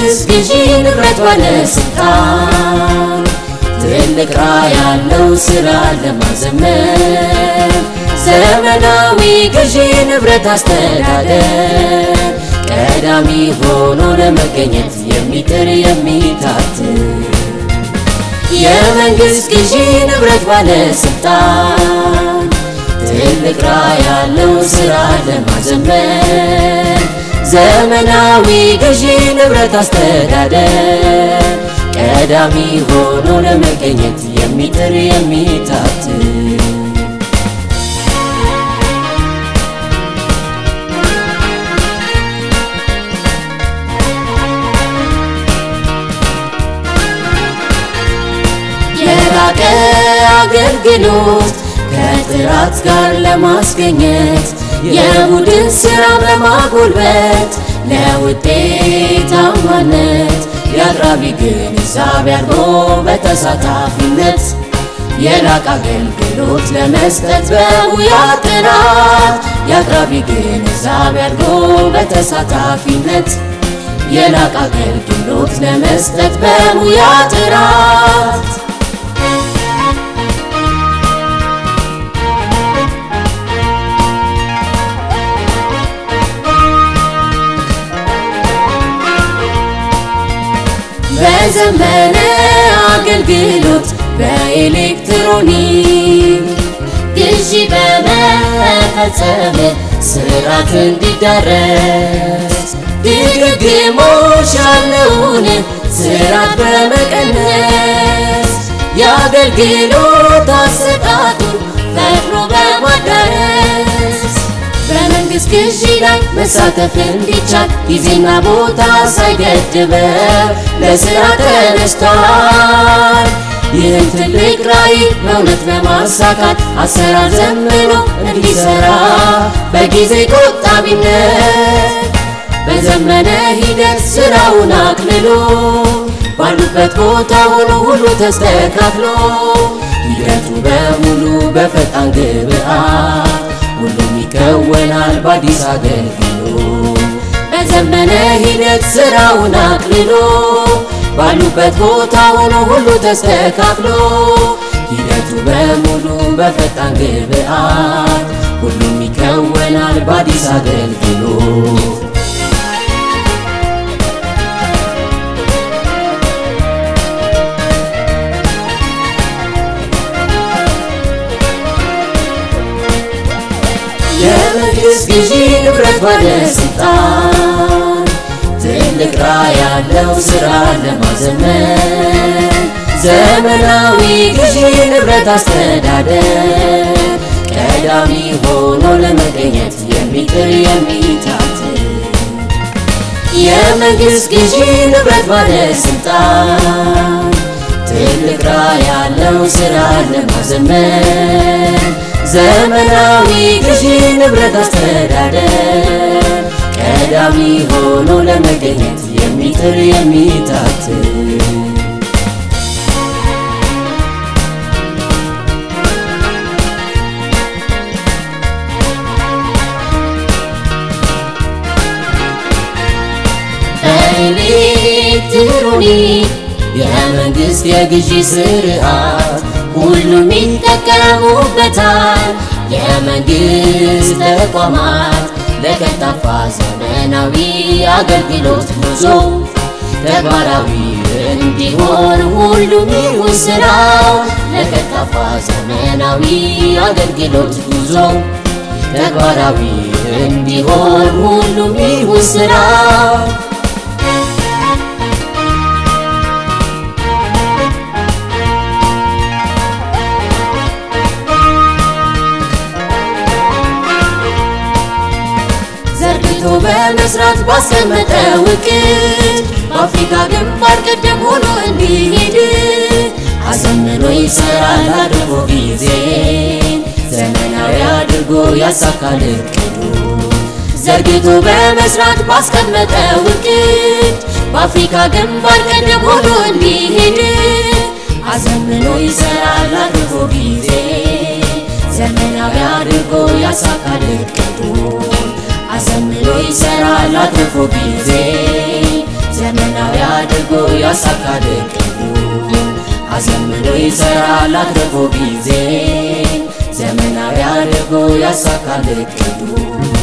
የመንግሥት ግዢ ንብረት ባለስልጣን ትልቅ ራዕይ ያለው ስራ ለማዘመን ዘመናዊ ግዢ ንብረት አስተዳደር ቀዳሚ ሆኖ ለመገኘት የሚጥር የሚታትር የመንግሥት ግዢ ንብረት ባለስልጣን ትልቅ ራዕይ ያለው ስራ ለማዘመን ዘመናዊ ግዢ ንብረት አስተዳደር ቀዳሚ ሆኖ ለመገኘት የሚጥር የሚታትር የላቀ አገልግሎት ከጥራት ጋር ለማስገኘት የቡድን ስራ በማጎልበት ለውጤታማነት የአቅራቢ ግንዛቤ አድርጎ በተሳታፊነት የላቀ አገልግሎት ለመስጠት በሙያ ጥራት የአቅራቢ ግንዛቤ አድርጎ በተሳታፊነት የላቀ አገልግሎት ለመስጠት በሙያ ጥራት በዘመነ አገልግሎት በኤሌክትሮኒክ ግዢ በመፈጸም ስርዓት እንዲዳረስ ድግግሞሽ ያለውን ስርዓት በመቀነስ የአገልግሎት አሰጣጡን ፈጥኖ በማዳረስ በመንግሥት ግዢ ላይ መሳተፍ እንዲቻል ጊዜና ቦታ ሳይገድበው ለሥራ ተነስቷል። ይህን ትልቅ ራዕይ በእውነት በማሳካት አሰራር ዘምኖ እንዲሠራ በጊዜ ቆጣቢነት በዘመነ ሂደት ሥራውን አቅልሎ ባሉበት ቦታ ሆኖ ሁሉ ተስተካክሎ ሂደቱ በሙሉ በፈጣን ግብአት ሁሉም ይከወናል በአዲስ አገልግሎት በዘመነ ሂደት ሥራውን አቅልሎ ባሉበት ቦታ ሆኖ ሁሉ ተስተካክሎ ሂደቱ በሙሉ በፈጣን ግብአት ሁሉም ይከወናል በአዲስ አገልግሎት የመንግሥት ግዢ ንብረት ባለስልጣን ትልቅ ራዕይ ያለው ሥራ ለማዘመን ዘመናዊ ግዢ ንብረት አስተዳደር ቀዳሚ ሆኖ ለመገኘት የሚጥር የሚታትር የመንግሥት ግዢ ንብረት ባለስልጣን ትልቅ ራዕይ ያለው ሥራ ለማዘመን ዘመናዊ ግዢ ንብረት አስተዳደር ቀዳሚ ሆኖ ለመገኘት የሚጥር የሚታትር በኤሌክትሮኒክ የመንግሥት የግዢ ስርዓት ሁሉም ይጠቀሙበታል። የመንግሥት ተቋማት ለቀልጣፋ ዘመናዊ አገልግሎት ጉዞ ተግባራዊ እንዲሆን ሁሉም ይሁን ስራው ለቀልጣፋ ዘመናዊ አገልግሎት ጉዞ ተግባራዊ እንዲሆን ሁሉም ይሁን ስራው ዘርግቶ በመስራት ባስቀመጠው እቅድ በአፍሪካ ግንባር ቀደም ሆኖ እንዲሄድ አዘምኖ ይሰራል አድርጎ ጊዜ ዘመናዊ አድርጎ ያሳካል እቅዱ ዘርግቶ በመስራት ባስቀመጠው እቅድ በአፍሪካ ግንባር ቀደም ሆኖ እንዲሄድ አዘምኖ ይሰራል አድርጎ ጊዜ ዘመናዊ አድርጎ ያሳካል እቅዱን አዘምኖ ይሰራል አትርፎ ጊዜ ዘመናዊ ያሳካል እቅዱ አዘምኖ ይሰራል አትርፎ ጊዜ ዘመናዊ አድርጎ ያሳካል እቅዱ